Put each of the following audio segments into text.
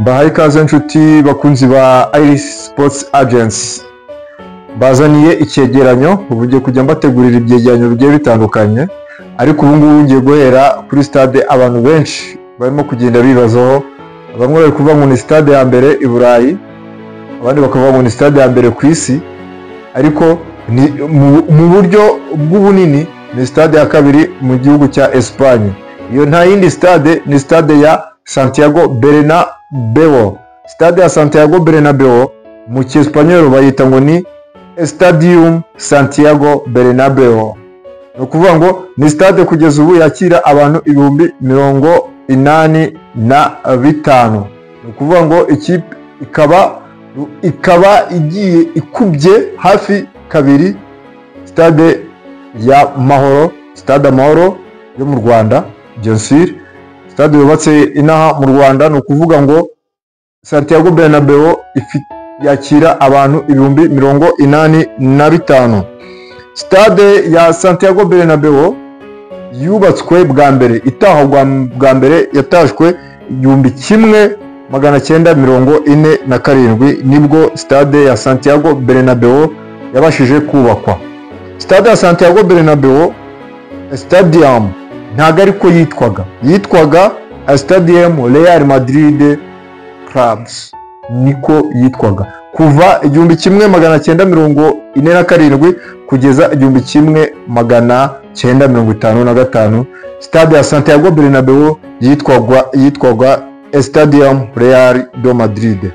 mbahaye ikaze inshuti bakunzi ba iris sports agency bazaniye icyegeranyo ubu ngiye kujya mbategurira ibyegeranyo bigiye bitandukanye ariko ubu ngubu ngiye guhera kuri stade abantu benshi barimo kugenda bibazaho bamwe bari kuvuga ngo ni stade ya mbere i burayi abandi bakavuga ngo ni stade ya mbere ku isi ariko ni mu buryo bw'ubunini ni stade ya kabiri mu gihugu cya esipanye iyo nta yindi stade ni stade ya santiago bernabeo stade ya santiago bernabeo mu cyesipanyoro bayita ngo ni stadium santiago bernabeo ni ukuvuga ngo ni stade kugeza ubu yakira abantu ibihumbi mirongo inani na bitanu ni ukuvuga ngo ikipe ikaba ikaba igiye ikubye hafi kabiri stade ya mahoro stade amahoro yo mu rwanda jensire sitade yubatse inaha mu rwanda ni ukuvuga ngo santiago bernabeo yakira abantu ibihumbi mirongo inani na bitanu sitade ya santiago bernabeo yubatswe bwa mbere itahwa bwa mbere yatashywe igihumbi kimwe magana cyenda mirongo ine na karindwi nibwo sitade ya santiago bernabeo yabashije kubakwa sitade ya santiago bernabeo sitadiyamu ntabwo ariko yitwaga yitwaga sitadiyemu real madiride karabuzi niko yitwaga kuva igihumbi kimwe magana cyenda mirongo ine na karindwi kugeza igihumbi kimwe magana cyenda mirongo itanu na gatanu sitade ya santiago bernabeu yitwaga yitwaga sitadiyemu real do madiride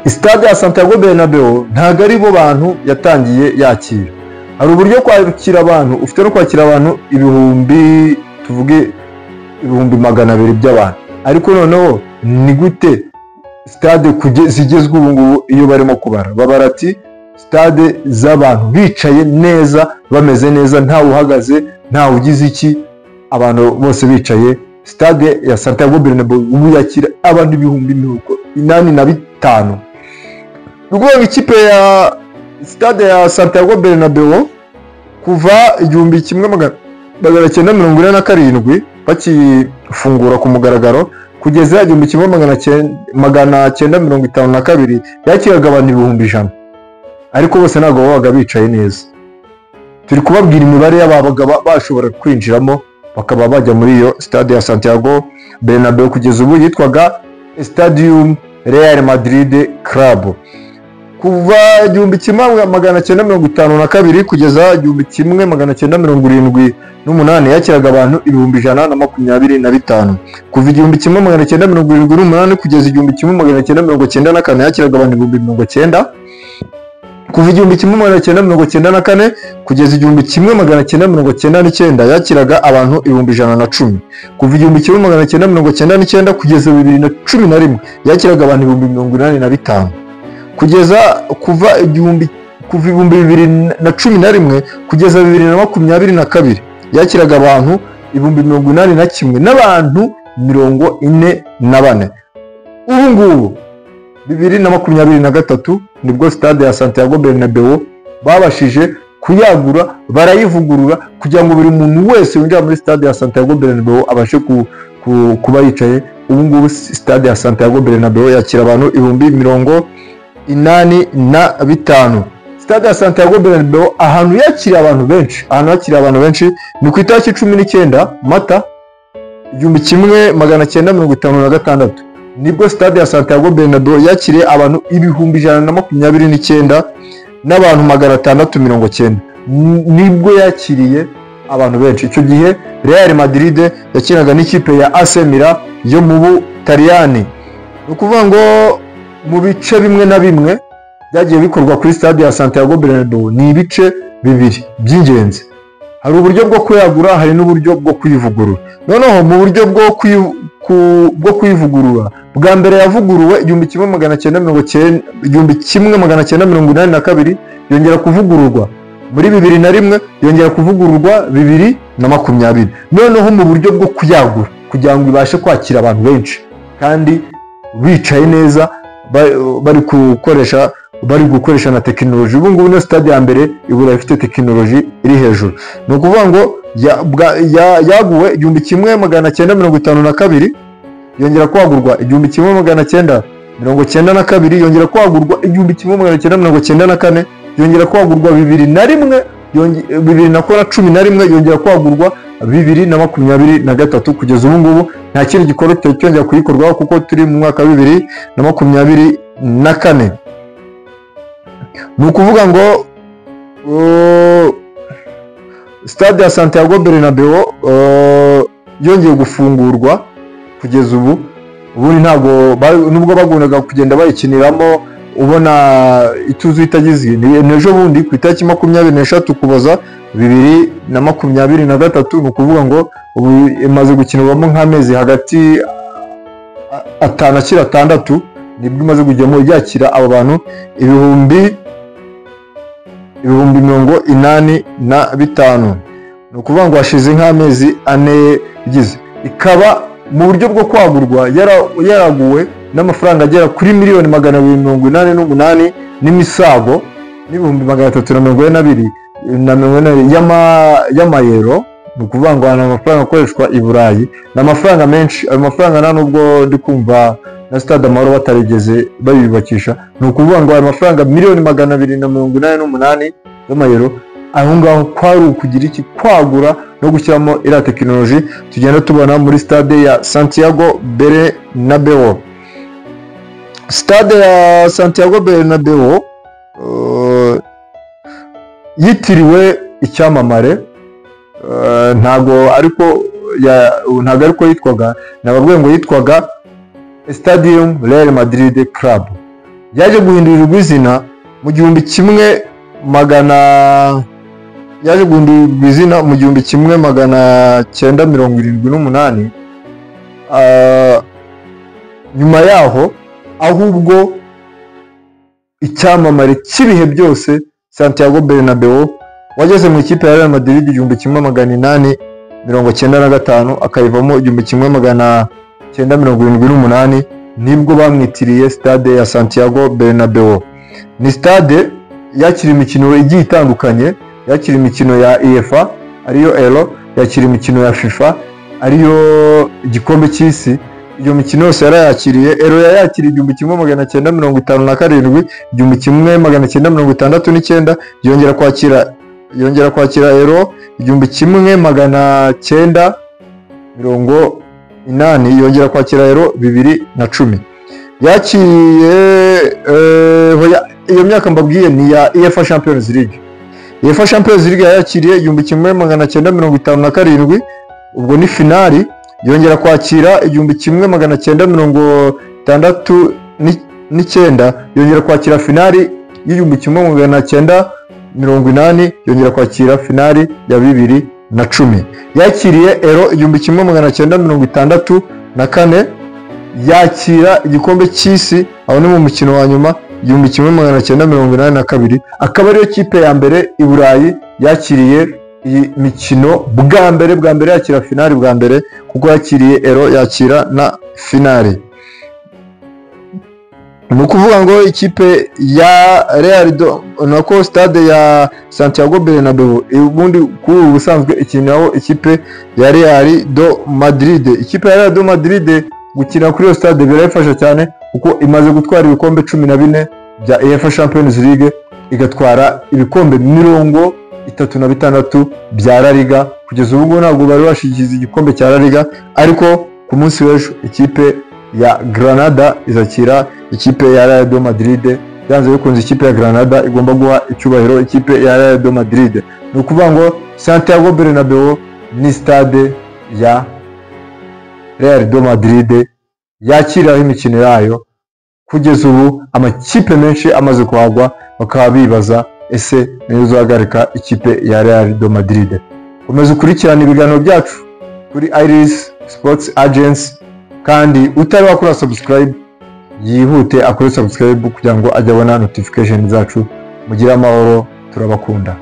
sitade ya santiago bernabeu ntabwo ari bo bantu yatangiye yakira hari uburyo kwakira abantu ufite no kwakira abantu ibihumbi tuvuge ibihumbi magana abiri by'abantu ariko noneho ni gute sitade zigezwe ubu ngubu iyo barimo kubara babara ati sitade z'abantu bicaye neza bameze neza ntawe uhagaze ntawe ugize iki abantu bose bicaye sitade ya santiago bernabeu ubu yakira abantu ibihumbi mirongo inani na bitanu ni ukuvuga ikipe ya sitade ya santiago bernabeu kuva igihumbi kimwe magana cyenda mirongo ine na karindwi bakifungura ku mugaragaro kugeza igihumbi kimwe magana cyenda mirongo itanu na kabiri yakiraga abantu ibihumbi ijana ariko bose ntabwo babaga bicaye neza turi kubabwira imibare y'ababaga bashobora kwinjiramo bakaba bajya muri iyo sitade ya santiago bernabeu kugeza ubu yitwaga stadium real madrid club kuva igihumbi kimwe magana cyenda mirongo itanu na kabiri kugeza igihumbi kimwe magana cyenda mirongo irindwi n'umunani yakiraga abantu ibihumbi ijana na makumyabiri na bitanu kuva igihumbi kimwe magana cyenda mirongo irindwi n'umunani kugeza igihumbi kimwe magana cyenda mirongo cyenda na kane yakiraga abantu ibihumbi mirongo cyenda kuva igihumbi kimwe magana cyenda mirongo cyenda na kane kugeza igihumbi kimwe magana cyenda mirongo cyenda n'icyenda yakiraga abantu ibihumbi ijana na cumi kuva igihumbi kimwe magana cyenda mirongo cyenda n'icyenda kugeza bibiri na cumi na rimwe yakiraga abantu ibihumbi mirongo inani na bitanu kugeza kuva igihumbi kuva ibihumbi bibiri na cumi na rimwe kugeza bibiri na makumyabiri na kabiri yakiraga abantu ibihumbi mirongo inani na kimwe n'abantu mirongo ine na bane ubu ngubu bibiri na makumyabiri na gatatu nibwo sitade ya santiago bernabeu babashije kuyagura barayivugurura kugira ngo buri muntu wese winjira muri sitade ya santiago bernabeu abashe ku kuba yicaye ubu ngubu sitade ya santiago bernabeu yakira abantu ibihumbi mirongo inani na bitanu sitade ya santiago bernabeu ahantu yakiriye abantu benshi ahantu yakiriye abantu benshi ni ku itariki cumi n'icyenda mata igihumbi kimwe magana cyenda mirongo itanu na gatandatu nibwo sitade ya santiago bernabeu yakiriye abantu ibihumbi ijana na makumyabiri n'icyenda n'abantu magana atandatu mirongo cyenda nibwo yakiriye abantu benshi icyo gihe real madrid yakinaga n'ikipe ya asemira yo mu butaliyani ni ukuvuga ngo mu bice bimwe na bimwe byagiye bikorwa kuri stade ya santiago bernabeu ni ibice bibiri by'ingenzi hari uburyo bwo kuyagura hari n'uburyo bwo kuyivugurura noneho mu buryo bwo kuyivugurura bwa mbere yavuguruwe igihumbi kimwe magana cyenda mirongo cyenda igihumbi kimwe magana cyenda mirongo inani na kabiri yongera kuvugururwa muri bibiri na rimwe yongera kuvugururwa bibiri na makumyabiri noneho mu buryo bwo kuyagura kugira ngo ibashe kwakira abantu benshi kandi bicaye neza bari gukoresha bari gukoresha na tekinoloji ubu ngubu niyo sitade ya mbere ibura ifite tekinoloji iri hejuru ni ukuvuga ngo yaguwe igihumbi kimwe magana cyenda mirongo itanu na kabiri yongera kwagurwa igihumbi kimwe magana cyenda mirongo cyenda na kabiri yongera kwagurwa igihumbi kimwe magana cyenda mirongo cyenda na kane yongera kwagurwa bibiri na rimwe yonge- eh, bibiri na kora cumi na rimwe yongera kwagurwa bibiri na makumyabiri na gatatu kugeza ubu ngubu nta kindi gikorwa kitari cyongera kuyikorwaho kuko turi mu mwaka wa bibiri na makumyabiri na kane ni ukuvuga ngo uh, stade ya santiago bernabeo uh, yongeye gufungurwa kugeza ubu ubundi ntabwo ba- nubwo bakundaga kugenda bayikiniramo ubona ituzu itagize ni ni ejo bundi ku itariki makumyabiri n'eshatu kuboza bibiri na makumyabiri na gatatu ni ukuvuga ngo ubu imaze gukinirwamo nk'amezi hagati a- atanu akiri atandatu nibwo imaze kujyamo yakira abo bantu ibihumbi ibihumbi mirongo inani na bitanu ni ukuvuga ngo hashize nk'amezi ane igize ikaba mu buryo bwo kwagurwa yara- yaraguwe n'amafaranga agera kuri miliyoni magana abiri mirongo inani n'umunani n'imisago n'ibihumbi magana atatu na mirongo ine na biri na mirongo ine n'abiri y'ama- y'amayero ni ukuvuga ngo ni amafaranga akoreshwa i burayi ni amafaranga menshi ayo mafaranga nta nubwo ndi kumva na stade amahoro batarigeze bayubakisha ni ukuvuga ngo ayo mafaranga miliyoni magana abiri na mirongo inani n'umunani y'amayero aho ngaho kwari ukugira iki kwagura no gushyiramo iriya tekinoloji tugenda tubona muri stade ya santiago bernabeo stade ya santiago bernabeo uh, yitiriwe icyamamare uh, ntago ariko ya- ntago ariko yitwaga nababwiye ngo yitwaga stadium real madrid club yaje guhindurirwa izina mu gihumbi kimwe magana yaje guhindurirwa izina mu gihumbi kimwe magana cyenda mirongo irindwi n'umunani Ah, nyuma yaho ahubwo icyamamare cy'ibihe byose santiago bernabeo wageze mu ikipe ya real madrid igihumbi kimwe magana inani mirongo cyenda na gatanu akayivamo igihumbi kimwe magana cyenda mirongo irindwi n'umunani nibwo bamwitiriye stade ya santiago bernabeo ni stade yakira imikino igiye itandukanye yakira imikino ya efa ariyo ero yakira imikino ya fifa ariyo igikombe cy'isi iyo mikino yose yarayakiriye ero yayakiriye igihumbi kimwe magana cyenda mirongo itanu na karindwi igihumbi kimwe magana cyenda mirongo itandatu n'icyenda yongera kwakira yongera kwakira ero igihumbi kimwe magana cyenda mirongo inani yongera kwakira ero bibiri na cumi yakiriye eh, hoya- iyo myaka mbabwiye ni iya efa champions league efa champions league yayakiriye igihumbi kimwe magana cyenda mirongo itanu na karindwi ubwo ni finali yongera kwakira igihumbi kimwe magana cyenda mirongo itandatu ni- n'icyenda yongera kwakira finali y'igihumbi kimwe magana cyenda mirongo inani yongera kwakira finali ya bibiri na cumi yakiriye ero igihumbi kimwe magana cyenda mirongo itandatu na kane yakira igikombe cy'isi aho ni mu mukino wa nyuma igihumbi kimwe magana cyenda mirongo inani na kabiri akaba ariyo kipe ya mbere i burayi yakiriye iyi mikino bwa mbere bwa mbere yakira finali bwa mbere kuko yakiriye ero yakira na finali ni ukuvuga ngo ikipe ya real do nako stade ya santiago bernabeu ubundi kuri ubu busanzwe ikiniraho ikipe ya real do madrid ikipe ya real do madrid gukina kuri iyo stade birayifasha cyane kuko imaze gutwara ibikombe cumi na bine bya efa champions league igatwara ibikombe mirongo itatu na bitandatu bya lariga kugeza ubu ngubu ntabwo bari bashyikiza igikombe cya lariga ariko ku munsi w'ejo ikipe ya granada izakira ikipe ya real de madrid byanze bikunze ikipe ya granada igomba guha icyubahiro ikipe ya real de madrid ni ukuvuga ngo santiago bernabeu ni stade ya real de madrid yakiriraho imikino yayo kugeza ubu amakipe menshi amaze kuhagwa bakaba bibaza ese niyo uzahagarika ikipe ya real do madrid komeza ukurikirane ibiganiro byacu kuri iris sports agency kandi utari wakora subscribe yihute akore subscribe kugira ngo ajye abona notification zacu mugire amahoro turabakunda